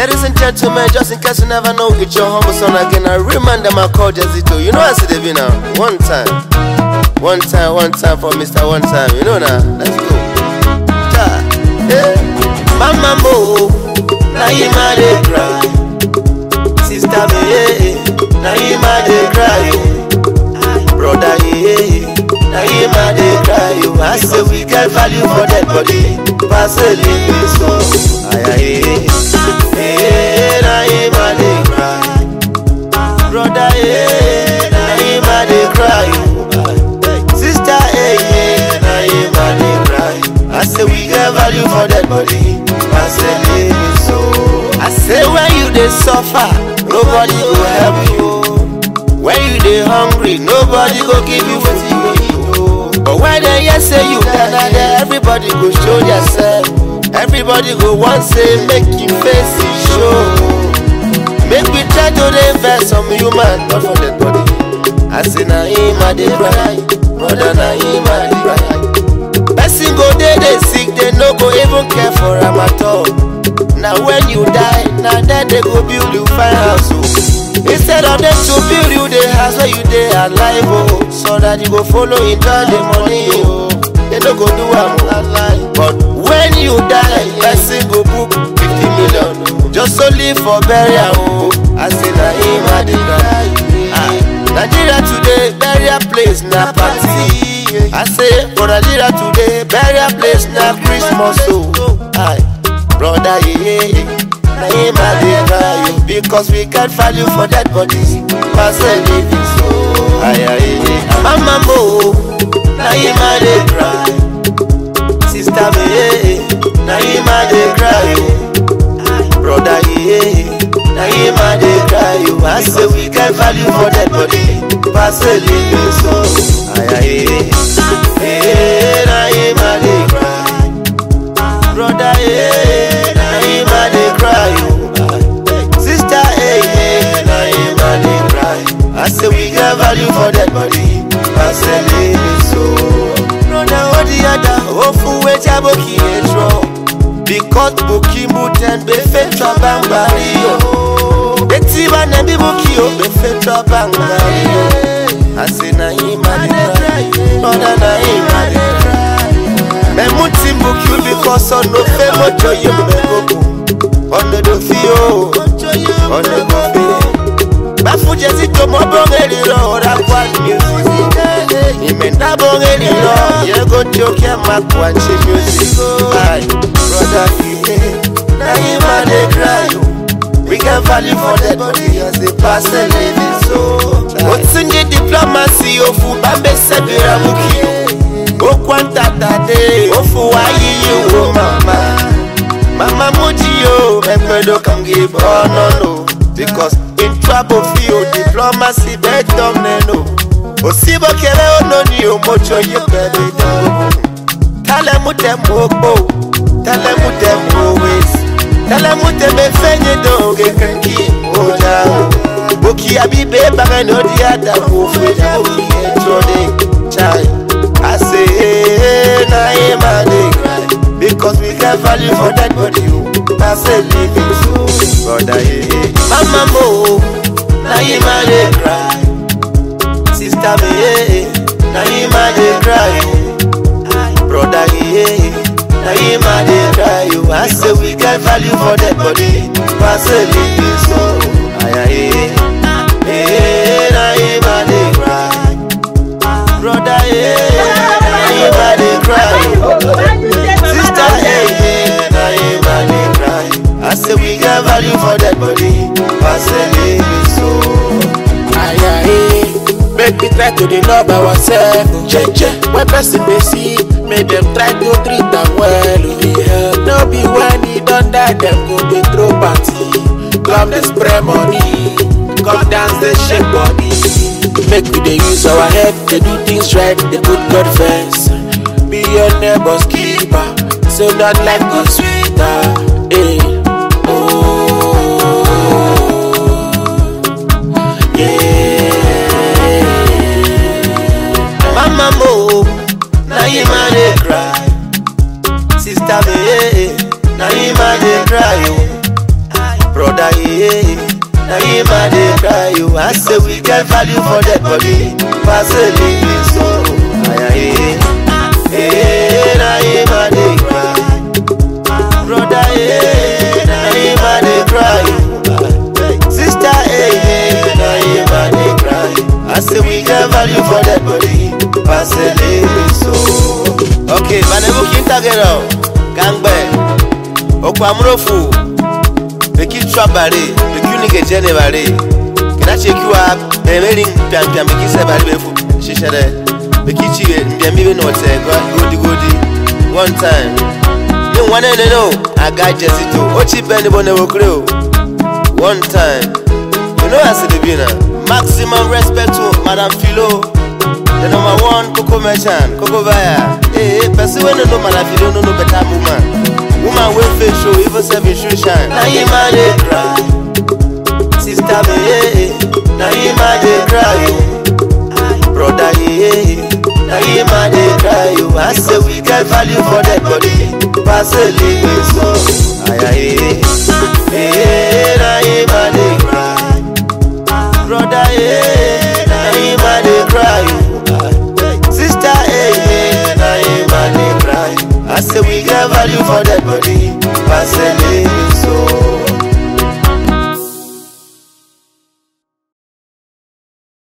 Ladies and gentlemen, just in case you never know, it's your humble son again. I remind them I call Jazito. You know I see the now. One time. One time, one time for Mr. One Time. You know now. Let's go. Ta. Eh. Mama Mo. Now you ma dey cry. Sister me, eh. Now you ma dey cry. oh. Brother, eh. Now you ma dey cry. oh. I say we get value for that body. Pass a little so. Aye, aye, eh. Eh, now you ma dey cry. Brother, eh. Now you ma dey cry. oh. Sister, eh, eh. Now you ma dey cry. I say we get value for that body. Pass a little so. I say when you dey suffer, nobody go help you. When you dey hungry, nobody go give you wetin you go eat. oh. But when they hear say you Canada, everybody go show themselves. Everybody go want say make you face it show. Make we try to dey invest some human, not for dead body. I say na him I dey cry, brother na him I dey cry. Person go dey dey sick, they no go even care for am at all. Na when you die, na then they go build you fine house o. Instead of them to build you the house where you dey alive o, so that you go follow enjoy the money o. They no go do am o. But when you die, person go book fifty million o, just to live for burial o. I say na him I dey cry. Ah, Nigeria today, burial place na party. I say for Nigeria today, burial place na Christmas o. Aye. Brother, yeah, yeah. Na him I dey cry you because we get value for that body. Pass a living so. Aye, aye, aye. Mama mo, na him I dey cry. Sister me, yeah, yeah. na him I dey cry you. Brother, yeah, na him I dey cry you. I say we get value for that body. Pass a living so. Aye, aye, aye. Yeah, na him I dey cry. Brother, yeah, na him I dey cry you. Sister, eh, yeah, na him I dey cry. I say we get value for that body. I say live so. Brother, what the other? Ofu we jaboki etro. Because boki muten be fetra bambari yo. Eti ba na bi boki yo be fetra bambari yo. I say na him I dey cry. Brother, na him I dey cry. Memuti mbuki because on no fe mojo ye mbego Ono do fi o Ono do fi Bafu jesi to mo bongeri lo Ora kwa music Imenda bongeri lo Ye go joke ma kwa chi music Aye Brother yeah Na ima de cry yo We get value for that body as they pass a living so Otsunji diplomacy ofu bambe sebira muki yo okwantata ofu ayiyi wo mama mama muji yo ekpedo kam give honor no because in trouble feel diplomacy better neno osibo kere ononi omocho ye pẹ̀lú ìdánwò tell mu dem okpo tell mu dem always tell mu dem efenye doge kanki oja o boki abibe bagẹ no di adamu fún oki ẹjọ de chai. I say, hey, na him I dey cry Because we get value for that body, oh I say, living so Brother, yeah, yeah Mama mo, na him I dey cry Sister me, yeah, yeah Na him I dey cry, oh Brother, yeah, yeah Na him I dey cry, oh I say, we get value for that body I say, living so Aye, aye, yeah Hey, na him I dey cry Brother, yeah Everybody cry. Sister, hey, yeah, now everybody cry. I say we got value for that body. I say live so. Aye, aye. Make we try to dey love ourselves. Jeje, when person dey see, make them try to treat am well. oh, yeah. No be when he don die, them go dey throw party. Club dey spray money, come dance dey shake body. Make we dey use our head, dey do things right, dey put God first. Be your neighbor's keeper, so that life go sweeter. Hey. Oh, yeah. Mama mo, now you man dey cry. Sister me, yeah, now you man dey cry. Oh. brother, yeah. Now him a dey cry you. I say we get value for that body. Pass a living soul. Aye, aye, yeah. Now him a dey cry. Brother, yeah. Now him a dey cry you. Sister, yeah, yeah. Now him a dey cry. I say we get value for that body. Pass a living soul. Okay, manebu kintagero. Gangbe. Okwamurofu. Beki trabare. Beki unike jene bare. Kena chekiwa. Emeri mpiam mpiam beki se bare befu. Shishere. Beki chiwe mpiam miwe note. Godi godi. One time. Ni wane ne no. Aga jesito. Ochi beni bone wokre o. One time. You know as it be now. Maximum respect to Madam Philo. The number one Coco Merchant, Coco Buyer. Hey, hey, person when no Madam Philo no no better woman. Woman will face show, even seven shoe shine. Now you man they cry. Sister me, yeah. Now you man they cry. oh. Brother, yeah. Now you man they cry. oh. I say we get value for that body. Pass a living soul. Aye, aye, aye. Yeah, now you man they cry. Brother, yeah, now him a dey cry. oh. Sister, yeah, yeah, now him a dey cry. I say we get value for that body.